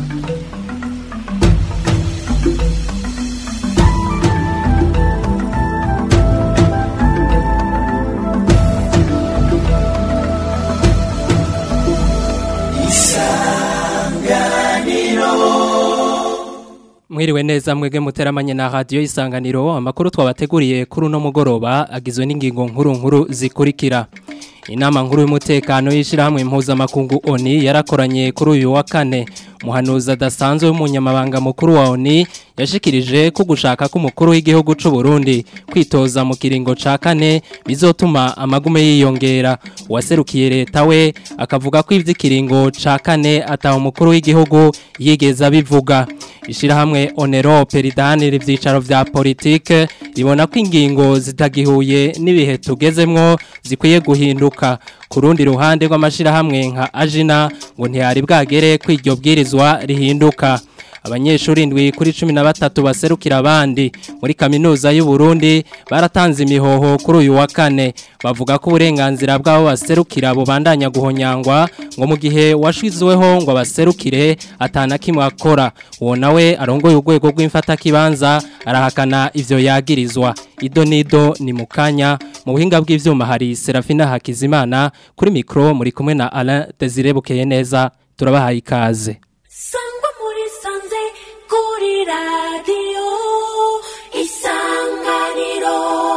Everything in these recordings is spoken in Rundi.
Mwiriwe neza mwege muteramanye na radio isanganiro amakuru twabateguriye kuri uno mugoroba agizwe n'ingingo nkuru nkuru zikurikira Inama nkuru y'umutekano y'ishirahamwe mpuzamakungu ONI yarakoranye kuri uyu wa kane muhanuza adasanzwe w'umunyamabanga mukuru wa ONI yashikirije ko gushaka ko umukuru w'igihugu c'u Burundi kwitoza mu kiringo ca kane bizotuma amagume yiyongera waserukiye leta we akavuga ko ivy'ikiringo ca kane ataho umukuru w'igihugu yigeza bivuga ishirahamwe Onero Peridanire ivyicaro vya politike ribona ko ingingo zitagihuye n'ibihe tugezemwo zikwiye guhinduka kurundi ruhande rw'amashirahamwe nka Ajina ngo ntiyari bwagere kwiryo bwirizwa rihinduka abanyeshuri indwi kuri cumi na batatu baserukira abandi muri kaminuza y'u Burundi baratanze imihoho kuri uyu wa kane bavuga ko uburenganzira bw'abo baserukira bubandanya guhonyangwa ngo mu gihe washizweho ngo baserukire atana kimwe akora uwo nawe arongoye urwego rw'imfatakibanza arahakana ivyo yagirizwa ido nido ni mukanya mu buhinga bw'ivyuma hari Serafina Hakizimana kuri mikro muri kumwe na Alain Desire Bukeye neza turabahaye ikaze sangwa muri sanze kuri radiyo isanganiro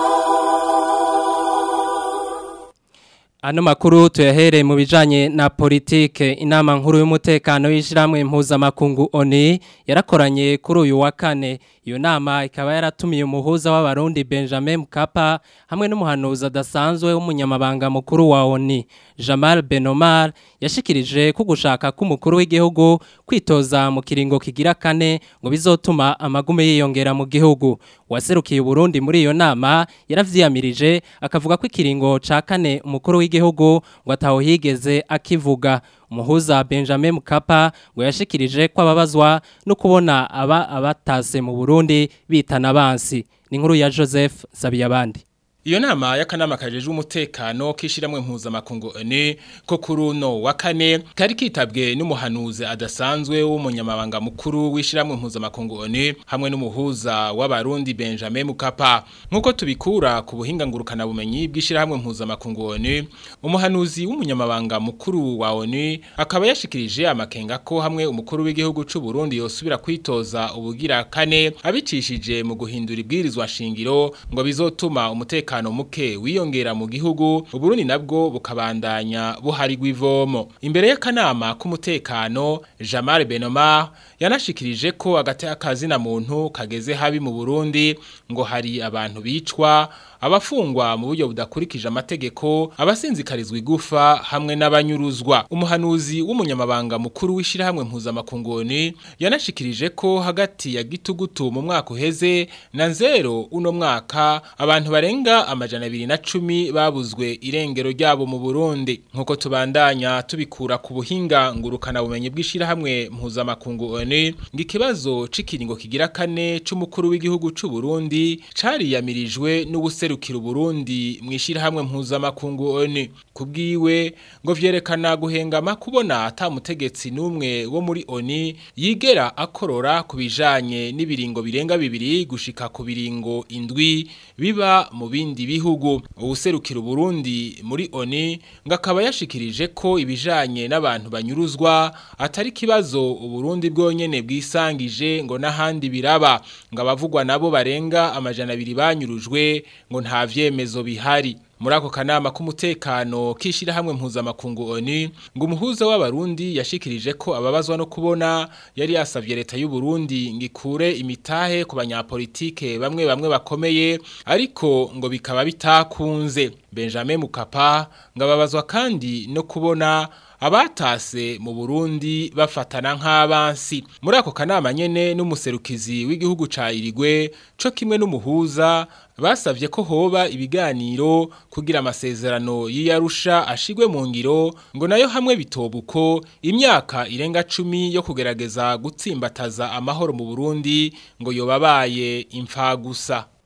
Ano makuru tuyahere mu bijanye na politike inama nkuru y'umutekano y'ishiramwe mpuzamakungu ONI yarakoranye kuri uyu wa kane iyo nama ikaba yaratumiye umuhuza w'abarundi Benjamin Mkapa hamwe n'umuhanuzi adasanzwe w'umunyamabanga mukuru wa ONI Jamal Benomar yashikirije ko gushaka k'umukuru w'igihugu kwitoza mu kiringo kigira kane ngo bizotuma amagume yiyongera mu gihugu waserukiye Burundi muri iyo nama yaravyiyamirije akavuga ko ikiringo ca kane umukuru w'igihugu ngo ataho higeze akivuga umuhuza Benjamin Mkapa ngo yashikirije ko ababazwa no kubona aba abatase mu Burundi bitana abansi ni nkuru ya Joseph Zabiyabandi Iyo nama y'akanama kajejwe umutekano kishiramwe mpuzamakungu ONU ko kuri uno wa kane kari kitabwe n'umuhanuzi adasanzwe w'umunyamabanga mukuru w'ishiramwe mpuzamakungu ONU hamwe n'umuhuza w'abarundi Benjamin Mukapa nkuko tubikura ku buhinga ngurukana bumenyi bw'ishiramwe mpuzamakungu ONU umuhanuzi w'umunyamabanga mukuru wa ONU akaba yashikirije amakenga ko hamwe umukuru w'igihugu c'u Burundi yosubira kwitoza ubugira kane abicishije mu guhindura ibwirizwa shingiro ngo bizotuma umutekano umutekano muke wiyongera mu gihugu uburundi nabwo bukabandanya buhari gwivomo imbere y'akanama k'umutekano Jamal Benomar yanashikirije ko agate akazina muntu kageze habi mu Burundi ngo hari abantu bicwa abafungwa mu buryo budakurikije amategeko abasinzikarizwa igufa hamwe n'abanyuruzwa umuhanuzi w'umunyamabanga mukuru w'ishirahamwe mpuzamakungoni yanashikirije ko hagati ya gitugutu mu mwaka uheze na nzero uno mwaka abantu barenga amajana abiri na cumi babuzwe irengero ryabo mu Burundi nkuko tubandanya tubikura ku buhinga ngurukana bumenyi bw'ishirahamwe mpuzamakungu ONU ngikibazo cikiringo kigira kane c'umukuru w'igihugu c'u Burundi cariyamirijwe n'ubuserukiro Burundi mwishirahamwe mpuzamakungu ONU kubwiwe ngo vyerekana guhengama kubona ata mutegetsi numwe wo muri ONU yigera akorora kubijanye n'ibiringo birenga bibiri gushika ku biringo indwi biba mu bindi bihugu ubuserukiro Burundi muri ONU ngakaba yashikirije ko ibijanye n'abantu banyuruzwa atari kibazo uburundi bwonyene bwisangije ngo nahandi biraba ngo abavugwa nabo barenga amajana abiri banyurujwe ngo nta vyemezo bihari muri ako kanama k'umutekano k'ishyirahamwe mpuzamakungu ONU ngo umuhuza w'abarundi yashikirije ko ababazwa no kubona yari yasavye leta y'u Burundi ngikure imitahe ku banyapolitike bamwe bamwe bakomeye ariko ngo bikaba bitakunze Benjamin Mukapa ngo ababazwa kandi no kubona abatase mu Burundi bafatana nk'abansi muri ako kanama nyene n'umuserukizi w'igihugu ca Irigwe co kimwe n'umuhuza basavye ko hoba ibiganiro kugira amasezerano y'iyarusha ashigwe mu ngiro ngo nayo hamwe bitobuko imyaka irenga cumi yo kugerageza gutsimbataza amahoro mu Burundi ngo yobabaye imfa gusa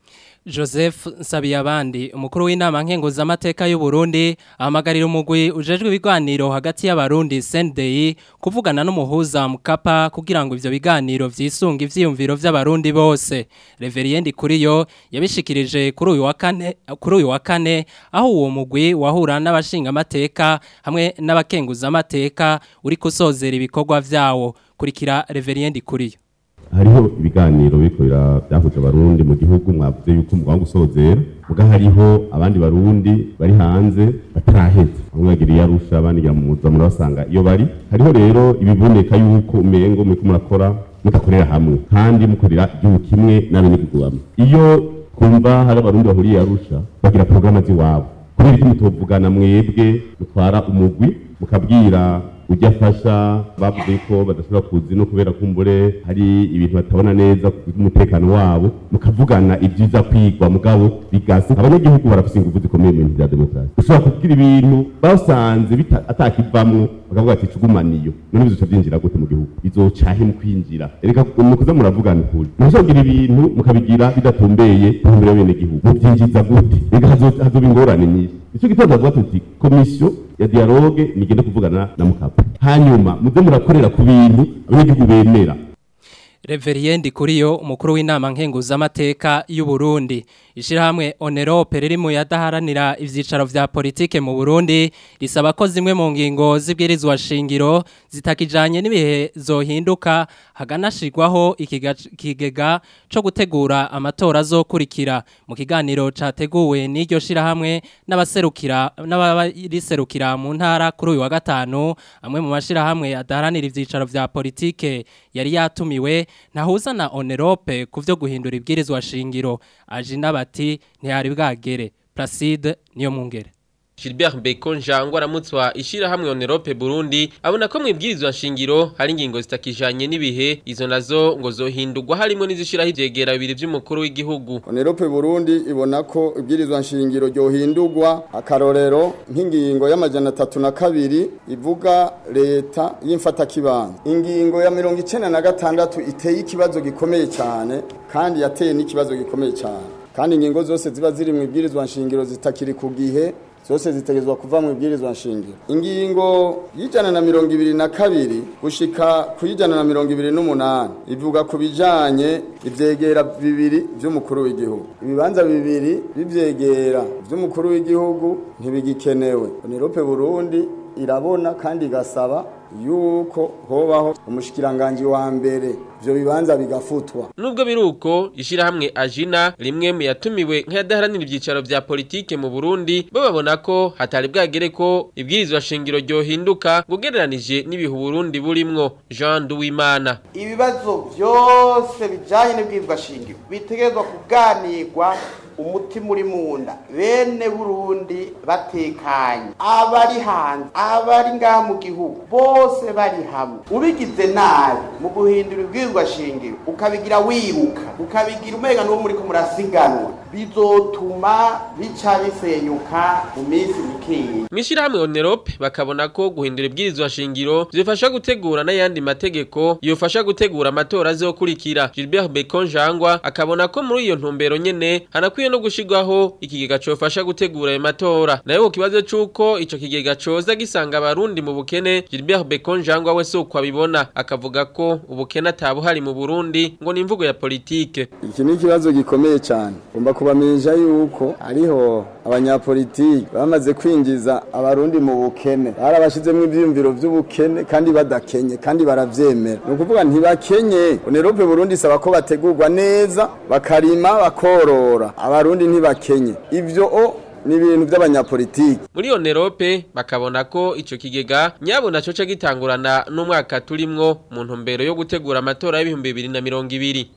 Joseph Nsabiyabandi umukuru w'inama nkenguzamateka y'u Burundi ahamagarira umugwi ujejwe ibiganiro hagati y'abarundi CNDI kuvugana n'umuhuza mukapa kugira ngo ivyo biganiro vyisunga ivyiyumviro vy'abarundi bose Reveriendi kuriyo yabishikirije kuri uyu wa kane kuri uyu wa kane aho uwo mugwi wahura n'abashinga amateka hamwe n'abakenguzamateka uri kusozera ibikorwa vyawo kurikira Reveriendi kuriyo hariho ibiganiro biriko byahuje abarundi mu gihugu mwavuze yuko mugomba gusozera muga hariho abandi barundi bari hanze bataraheza bamwe bagiriye arusha abandi gira mu muza murabasanga iyo bari hariho rero ibiboneka yuko umengo muriko murakora mudakorera hamwe kandi mukorera igihugu kimwe n'abenegihugu bamwe iyo twumva hari abarundi bahuriye arusha bagira porogaramu z'iwabo kubera iki mutovugana mwebwe mutwara umugwi mukabwira ujya afasha bavuze ko badashobora kuzi no kubera kumbure hari ibintu batabona neza ku umutekano wabo mukavugana ibyiza kwigwa mugabo bigasa abanyagihugu barafise ingufu zikomeye mu bintu bya demokarasi ushobora kugira ibintu basanze atakivamwo bakavuga ati cugumaniyo none bizoca byinjira gute mu gihugu bizocahe mu kwinjira reka mukuza muravugana ukuri muzogira ibintu mukabigira bidatumbeye tumbere bene gihugu mubyinjiza gute reka hazoba ingorane nyinshi nicyo gitondo bavuga tuti komisiyo ya dialogue nigende kuvugana na mukapa hanyuma muze murakorera ku bintu abanyagihugu bemera Reveriendi kuriyo umukuru w'inama nkenguzamateka y'u Burundi ishirahamwe Onerope riri mu yadaharanira ivyicaro vya politike mu Burundi risaba ko zimwe mu ngingo zibwirizwa shingiro zitakijanye n'ibihe zohinduka haganashirwaho ikigega co gutegura amatora azokurikira mu kiganiro categuwe n'iryo shirahamwe n'abaserukira n'abariserukira mu ntara kuri uyu wa gatanu amwe mu mashirahamwe adaharanira ivyicaro vya politike yari yatumiwe ntahuza na onerope ku byo guhindura ibwirizwa shingiro aje n'abati ntihari bwagere Placide niyo mungere Gilbert Bacon Jangwa aramutswa ishira hamwe Onerope Burundi abona ko mwibwirizwa nshingiro hari ingingo zitakijanye n'ibihe izo nazo ngo zohindurwa harimo n'izishiraho ivyegera bibiri vy'umukuru w'igihugu Onerope Burundi ibona ko ibwirizwa nshingiro ryohindurwa akarorero nk'ingingo y'amajana atatu na kabiri ivuga leta y'imfata kibanza ingingo ya mirongo icenda na gatandatu iteye ikibazo gikomeye cyane kandi yateye n'ikibazo gikomeye cyane kandi ingingo zose ziba ziri mu ibwirizwa nshingiro zitakiri ku gihe zose zitegezwa kuva mu ibwirizwa nshingiro ingingo y'ijana na mirongo ibiri na kabiri gushika ku y'ijana na mirongo ibiri n'umunani ivuga ku bijanye ivyegera bibiri vy'umukuru w'igihugu ibibanza bibiri bivyegera vy'umukuru w'igihugu ntibigikenewe Onerope Burundi irabona kandi igasaba yuko hobaho umushikiranganji wa mbere ivyo bibanza bigafutwa nubwo biruko ishirahamwe ajina rimwe mu yatumiwe nk'ayadaharanira ivyicaro vya politike mu Burundi bo babona ko hatari bwagere ko ibwirizwa shingiro ryohinduka gugereranije n'ibihu Burundi burimwo Jean Duwimana ibibazo byose bijanye n'ibwirizwa shingiro bitegerezwa kuganirwa umutima uri mu nda bene burundi batekanye abari hanze abari ngaha mu gihugu bose bari hamwe ubigize nabi mu guhindura ibwirizwa shingiro ukabigira wiruka ukabigira umega n'uwo muri ko murasiganwa bizotuma bica bisenyuka mu minsi mikeyi mwishirahamwe Onerope bakabona ko guhindura ibwirizwa shingiro zifasha gutegura n'ayandi mategeko yofasha gutegura amatora azokurikira Gilbert Bacon Jangwa akabona ko muri iyo ntumbero nyene hanakwiye no gushigwaho ikigega cofasha gutegura ayo matora nayo ku kibazo c'uko ico kigega coza gisanga abarundi mu bukene Gilbert Bacon Jangwa we suko abibona akavuga ko ubukene atabuhari mu Burundi ngo ni imvugo ya politike iki ni ikibazo gikomeye cyane ugomba kubamenyesha yuko hariho abanyapolitiki bamaze kwinjiza abarundi mu bukene barabashizemo ibyiyumviro by'ubukene kandi badakenye kandi baravyemera ni ukuvuga ntibakenye onerope burundi isaba ko bategurwa neza bakarima bakorora abarundi ntibakenye ivyo o ni ibintu by'abanyapolitiki muri Onerope bakabona ko ico kigega nyabo naco ca gitangurana n'umwaka turimwo mu ntumbero yo gutegura amatora y'ibihumbi bibiri na mirongo ibiri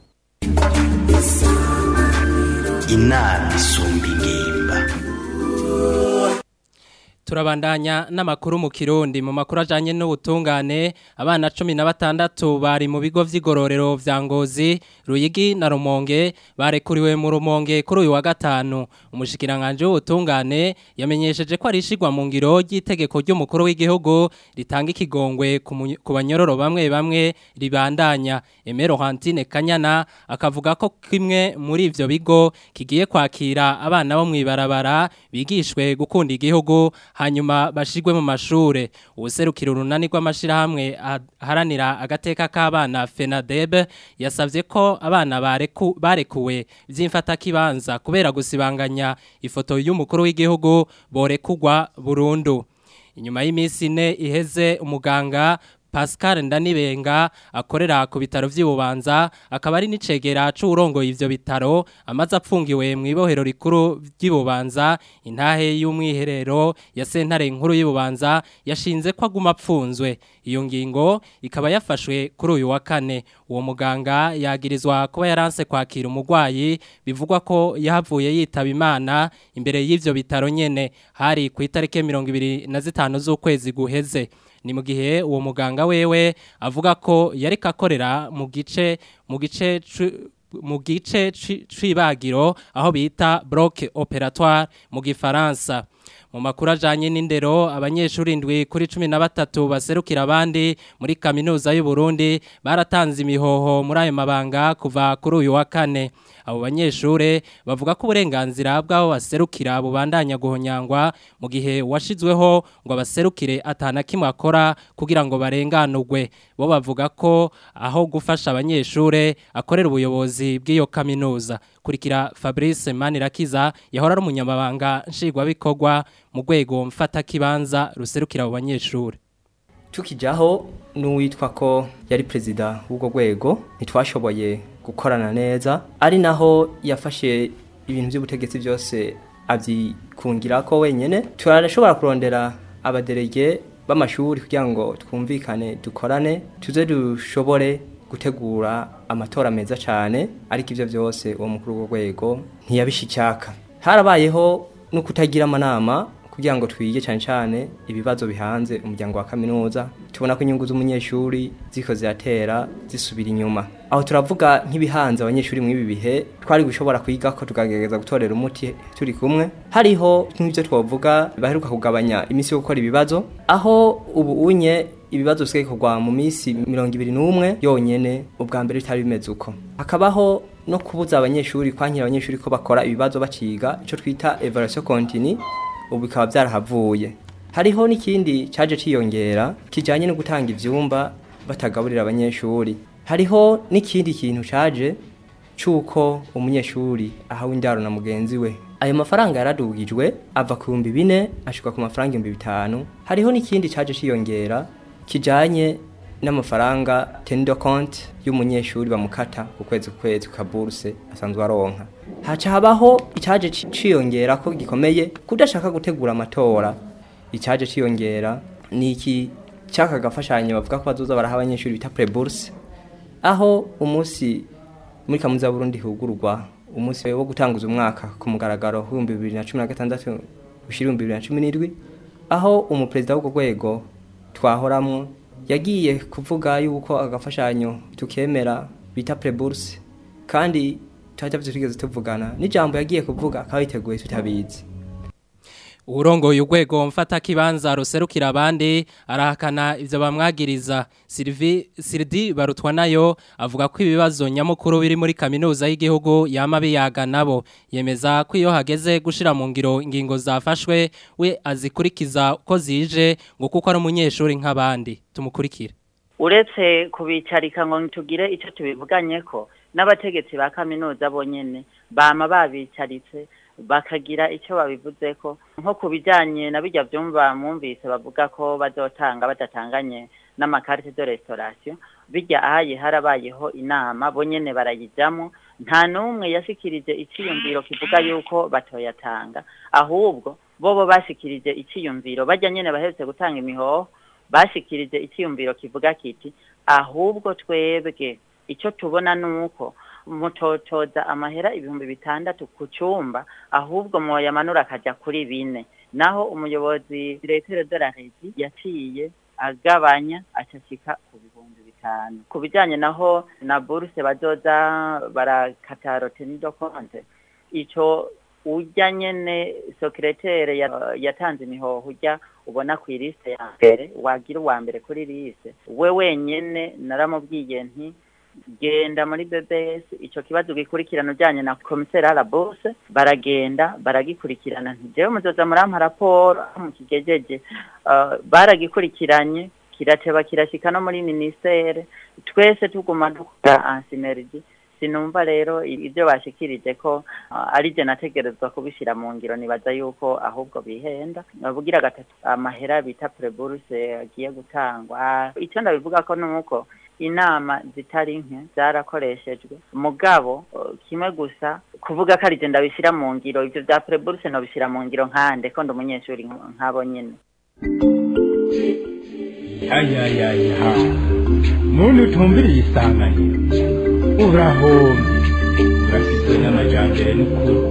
inama isumba ingimba Turabandanya n'amakuru mu Kirundi mu makuru ajanye n'ubutungane abana 16 bari mu bigo vy'igororero vya Ngozi Ruyigi na Rumonge barekuriwe mu Rumonge kuri uyu wa gatanu umushikiranganje w'ubutungane yamenyesheje ko arishigwa mu ngiro ry'itegeko ry'umukuru w'igihugu ritanga ikigongwe ku mu- ku banyororo bamwe bamwe ribandanya Emero Hantine Kanyana akavuga ko kimwe muri ivyo bigo kigiye kwakira abana bo mwibarabara bigishwe gukunda igihugu hanyuma bashigwe mu mashure ubuserukiro urunani rw'amashirahamwe aharanira agateka k'abana FENADEB yasavye ko abana bareku, barekuwe vy'imfata kibanza kubera gusibanganya ifoto y'umukuru w'igihugu borekugwa burundu inyuma y'iminsi ine iheze umuganga Pascal Ndanibenga akorera ku bitaro vy'Ibubanza akaba ari nicegera c'urongoye ivyo bitaro amaze apfungiwe mu ibohero rikuru ry'Ibubanza intahe y'umwiherero ya sentare nkuru y'Ibubanza yashinze ko aguma apfunzwe iyo ngingo ikaba yafashwe kuri uyu wa kane uwo muganga yagirizwa kuba yaranse kwakira umugwayi bivugwa ko yahavuye yitaba imana imbere y'ivyo bitaro nyene hari ku itariki 25 z'ukwezi guheze ni mu gihe uwo muganga wewe avuga ko yari kakorera mu gice mu gice cu- mu gice ci- c'ibagiro aho bita bloc opératoire mu gifaransa mu makuru ajanye n'indero abanyeshuri indwi kuri cumi na batatu baserukira abandi muri kaminuza y'u Burundi baratanze imihoho muri ayo mabanga kuva kuri uyu wa kane abo banyeshure bavuga ko uburenganzira bw'abo baserukira bubandanya guhonyangwa mu gihe washizweho ngo abaserukire atana kimwe akora kugira ngo barenganurwe bo bavuga ko aho gufasha abanyeshure akorera ubuyobozi bw'iyo kaminuza kurikira Fabrice Manirakiza yahora ari umunyamabanga nshingwabikorwa mu rwego mfata kibanza ruserukira abo banyeshure tukijaho n'uwitwa ko yari perezida w'ubwo rwego ntitwashoboye gukorana neza ari naho yafashe ibintu by'ubutegetsi byose abyikungira ko wenyine turashobora kurondera abaderege b'amashuri kugira ngo twumvikane dukorane tuze dushobore gutegura amatora meza cyane ariko ibyo byose uwo mukuru w'urwo rwego ntiyabishicyaka harabayeho no kutagira amanama kugira ngo twige cyane cyane ibibazo bihanze umuryango wa kaminuza tubona ko inyungu z'umunyeshuri ziko ziratera zisubira inyuma aho turavuga nk'ibihanze abanyeshuri muri ibi bihe twari gushobora kwiga ko tukagerageza gutorera umuti turi kumwe hariho nk'ibyo twavuga baheruka kugabanya iminsi yo gukora ibibazo aho ubu unye ibibazo bisigaye kugwa mu minsi mirongo ibiri n'umwe yonyene ubwa mbere bitari bimeze uko hakabaho no kubuza abanyeshuri kwankira abanyeshuri ko bakora ibibazo baciga icyo twita evaluation continue ubu bikaba byarahavuye hariho n'ikindi cyaje ciyongera kijyanye no gutanga ibyumba batagaburira abanyeshuri hariho n'ikindi kintu cyaje cy'uko umunyeshuri ahawe indaro na mugenzi we ayo mafaranga yaradugijwe ava ku bihumbi bine ashyirwa ku mafaranga ibihumbi bitanu hariho n'ikindi cyaje ciyongera kijyanye n'amafaranga tendo konti y'umunyeshuri bamukata ku kwezi ku kwezi ku kaburuse asanzwe aronka haca habaho icyaje ciyongera ko gikomeye kudashaka gutegura amatora icyaje ciyongera ni iki cyaka gafashanyo bavuga ko bazoza baraha abanyeshuri bita preburse aho umunsi muri kaminuza ya Burundi hugurwa umunsi wo gutanguza umwaka ku mugaragaro w'ibihumbi bibiri na cumi na gatandatu gushyira ibihumbi bibiri na cumi n'indwi aho umuperezida w'urwo rwego twahoramwo yagiye kuvuga yuko agafashanyo tukemera bita preburse kandi tuhatavye tugeze tuvugana n'ijambo yagiye kuvuga akaba yiteguye tutabizi urongoye urwego mfata kibanza ruserukira abandi arahakana ivyo bamwagiriza Sylvie Sirdi barutwa nayo avuga ko ibibazo nyamukuru biri muri kaminuza y'igihugu yama biyaga nabo yemeza ko iyo hageze gushira mu ngiro ingingo zafashwe we azikurikiza uko zije ngo kuko ari umunyeshuri nk'abandi tumukurikire uretse kubicarika ngo tugire icyo tubivuganye ko n'abategetsi ba kaminuza bonyene bama babicaritse bakagira icyo babivuze ko nko ku bijyanye na bijya byumva mwumvise bavuga ko bazotanga badatanganye n'amakarite de restauration bijya ahaye harabayeho inama bonyene barayijyamo nta n'umwe yashikirije icyiyumviro kivuga yuko batoyatanga ahubwo bobo bashikirije icyiyumviro bajya nyene bahetse gutanga imihoho bashikirije icyiyumviro kivuga kiti ahubwo twebwe icyo tubona nuko mutotoza amahera ibihumbi bitandatu ku cyumba ahubwo mwoyamanura akajya kuri bine naho umuyobozi diregiteri de la regi yaciye agabanya acashika ku bihumbi bitanu ku bijyanye naho na buruse bazoza barakata rotenido konte ico ujya nyene sekretere ya- yatanze imihoho ujya ubona ku ilisite ya mbere wagira uwa mbere kuri liste we wenyene naramubwiye nti genda muri BBS ico kibazo gikurikirana ujanye na komiseri à la bourse baragenda baragikurikirana nti jewe muzoza murampa raporo aho mukigejeje uh, baragikurikiranye kirateba kirashika no muri ministere twese tuguma dukora ansinergi sinumva rero ibyo bashikirije ko uh, ari je nategerezwa kubishira mu ngiro nibaza yuko ahubwo bihenda bavugira gatatu amahera bita preburse agiye gutangwa icyo ndabivuga ko nuko inama zitari nke zarakoreshejwe mugabo uh, kimwe gusa kuvuga ko ari je ndabishira mu ngiro ivyo vya preburse nobishira mu ngiro nkande ko ndi umunyeshuri nk- nk'abo nyene yayayaya muntu utumviriye isanganiro urahombye urafitwe n'amajambere n'ukuri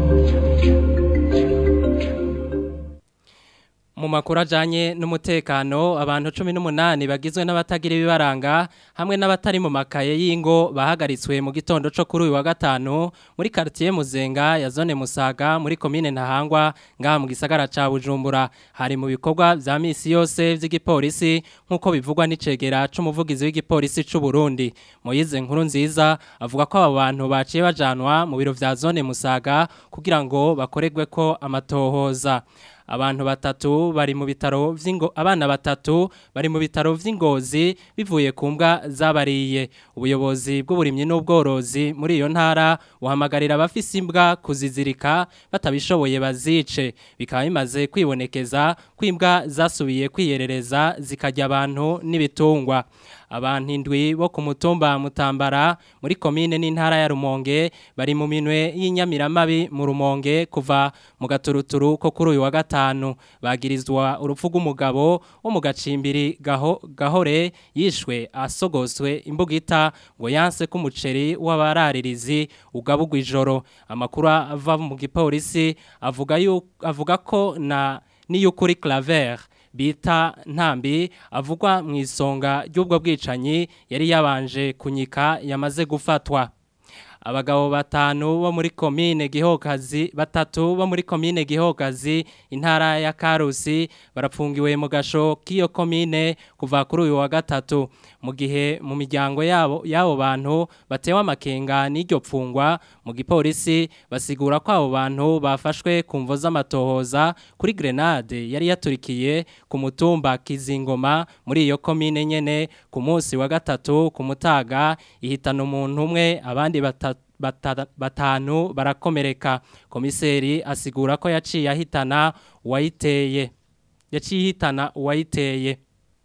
Mu makuru ajanye n'umutekano abantu 18 bagizwe n'abatagira ibibaranga hamwe n'abatari mu makaye y'ingo bahagaritswe mu gitondo cyo kuri uyu wa gatanu muri quartier Muzenga ya zone Musaga muri commune Ntahangwa ngaha mu gisagara ca Bujumbura hari mu bikorwa vya misi yose vy'igipolisi nkuko bivugwa n'icegera c'umuvugizi w'igipolisi c'u Burundi Moyize nkuru nziza avuga ko abo bantu baciye bajanwa mu biro vya zone Musaga kugira ngo bakoregwe ko amatohoza abantu batatu bari mu bitaro vy'ingo abana batatu bari mu bitaro vy'ingozi bivuye ku mbwa zabariye ubuyobozi bw'uburimyi n'ubworozi muri iyo ntara buhamagarira abafise imbwa kuzizirika batabishoboye bazice bikaba bimaze kwibonekeza ko imbwa zasubiye kwiyerereza zikarya abantu n'ibitungwa abantu indwi bo ku mutumba mutambara muri komine n'intara ya Rumonge bari mu minwe y'inyamiramabi mu Rumonge kuva mu gaturuturu ko kuri uyu wa gatanu bagirizwa urupfu rw'umugabo wo mu gacimbiri gaho, gahore yishwe asogoswe imbugita ngo yanse ko umuceri w'abararirizi ugabugwa ijoro amakuru ava mu gipolisi avuga yu, avuga ko na niyukuri claver bita ntambi avugwa mu isonga ry'ubwo bwicanyi yari yabanje kunyika yamaze gufatwa abagabo batanu bo muri komine gihogazi batatu bo muri komine gihogazi intara ya karusi barapfungiwe mu gasho k'iyo komine kuva kuri uyu wa gatatu mu gihe mu miryango yabo y'abo bantu batewe amakenga n'iryo pfungwa mu gipolisi basigura ko abo bantu bafashwe ku mvo z'amatohoza kuri grenade yari yaturikiye ku mutumba kizingoma muri iyo komine nyene ku munsi wa gatatu ku mutaga ihitana umuntu umwe abandi batatu bata- batanu barakomereka komiseri asigura ko yaciye ahitana uwayiteye yaciye ihitana uwayiteye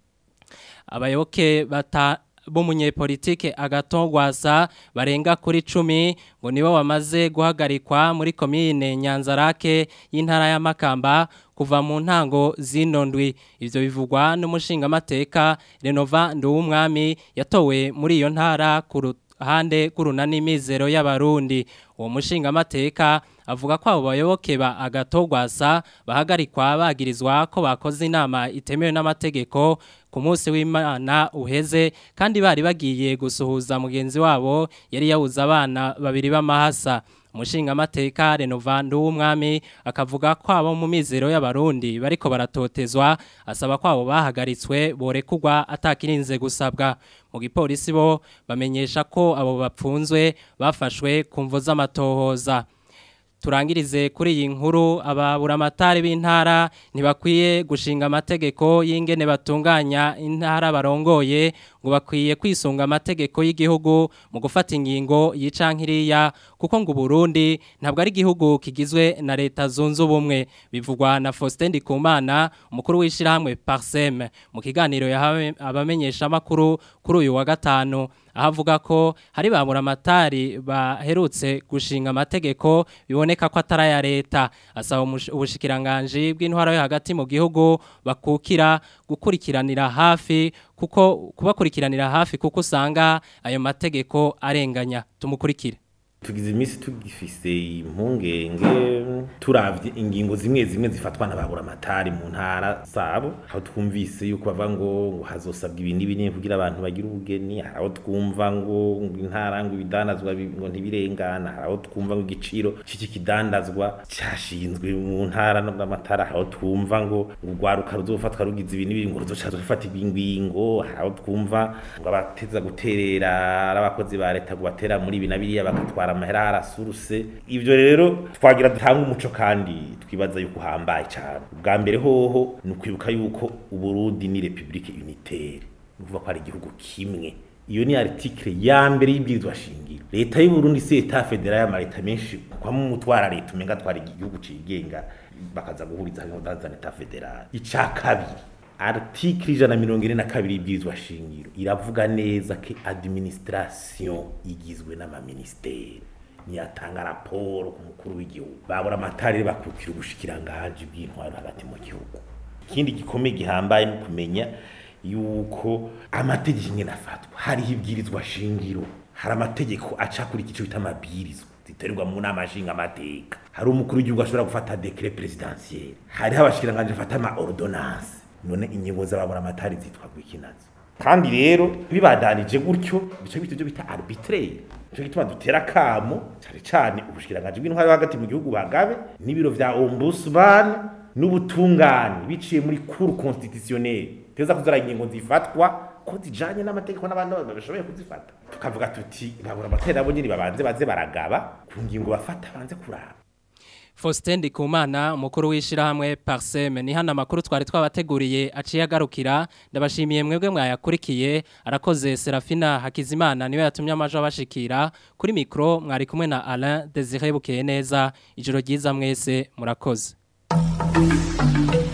abayoboke bata b'umunyepolitike agatongwasa barenga kuri cumi ngo nibo bamaze guhagarikwa muri komine nyanzarake y'intara ya Makamba kuva mu ntango zino ndwi ivyo bivugwa n'umushingamateka Renova Nduwumwami yatowe muri iyo ntara ku ruhande rw'urunani mizero y'abarundi uwo mushingamateka avuga ko abo bayoboke ba agatogwasa bahagarikwa bagirizwa ko bakoze inama itemewe n'amategeko ku munsi w'imana uheze kandi bari bagiye gusuhuza mugenzi wabo yari yabuze abana babiri b'amahasa umushingamateka Renovando w'umwami akavuga ko abo mu mizero y'abarundi bariko baratotezwa asaba ko abo bahagaritswe borekugwa atakirinze gusabwa mu gipolisi bo bamenyesha ko abo bapfunzwe bafashwe ku mvo z'amatohoza turangirize kuri iyi nkuru ababuramatari b'intara ntibakwiye gushinga amategeko y'ingene batunganya intara barongoye ngo bakwiye kwisunga amategeko y'igihugu mu gufata ingingo yicankiriya kuko ngo Burundi ntabwo ari igihugu kigizwe na leta zunze ubumwe bivugwa na Faustin Ndikumana umukuru w'ishirahamwe Parsem mu kiganiro yahawe abamenyesha makuru kuri uyu wa gatanu ahavuga ko hari babura amatari baherutse gushinga amategeko biboneka ko atari aya leta asaba ubushikiranganje bw'intwaro yo hagati mu gihugu bakukira gukurikiranira hafi kuko kubakurikiranira hafi kuko usanga ayo mategeko arenganya tumukurikire tugize iminsi tugifise impungenge turavye ingingo zimwe zimwe zifatwa n'ababura amatari mu ntara zabo aho twumvise yuko bava ngo ngo hazosabwa ibintu ibinini kugira abantu bagire ubugeni hari aho twumva ngo ngo intara ngo ibidanazwa bi- ngo ntibirengana hari aho twumva ngo igiciro c'iki kidandazwa cashinzwe mu ntara no n'amatara hari aho twumva ngo ngo urwaruka ruzofatwa rugize ibintu ibintu ngo ruzoca rufata ibingwingo hari aho twumva ngo abateza guterera ari abakozi ba leta ngo batera muri ibi na biriya bagatwara amahera harasuruse ivyo rero twagira dutanga umuco kandi twibaza yuko uhambaye cyane ubwa mbere hoho ni ukwibuka yuko uburundi ni republike unitaire ni ukuvuga ko ari igihugu kimwe iyo ni article ya mbere y'ibwirizwa shingiro leta y'u Burundi si leta federal y'amaleta menshi kwa mu mutwara leta umenga twara igihugu cigenga bakaza guhuriza hamwe za leta federal ica kabiri article ijana na mirongo ine na kabiri y'ibwirizwa shingiro iravuga neza ko administration igizwe n'amaministeri niyatanga raporo ku mukuru w'igihugu babura amatari bakukira ubushikiranganji bw'intwaro hagati mu gihugu ikindi gikomeye gihambaye no kumenya yuko amategeko ingene afatwa hariho ibwirizwa shingiro hari amategeko aca kuri igice bita amabwirizwa ziterwa mu nama nshinga amateka hari umukuru w'igihugu ashobora gufata decret presidentiel hariho abashikiranganje bafata ama ordonnance none ingingo z'ababura amatari zitwa gwikinazo kandi rero bibadanije gutyo bice bita ibyo bita arbitraire nico gituma dutera kamo cyane cyane ubushikiranganje bw'intwari hagati mu gihugu bagabe n'ibiro vya ombudsman n'ubutungane biciye muri cour constitutionnelle teza kuzara ingingo zifatwa ko zijanye n'amategeko n'abandi bashoboye kuzifata tukavuga tuti babura amatera abo nyine babanze baze baragaba ku ngingo bafata banze kuraba Faustin Ndikumana umukuru w'ishirahamwe Parsem ni hano amakuru twari twabateguriye aciye agarukira ndabashimiye mwebwe mwayakurikiye arakoze Serafina Hakizimana niwe yatumye amajo abashikira kuri mikro mwari kumwe na Alain Desire Bukeye neza ijoro ryiza mwese murakoze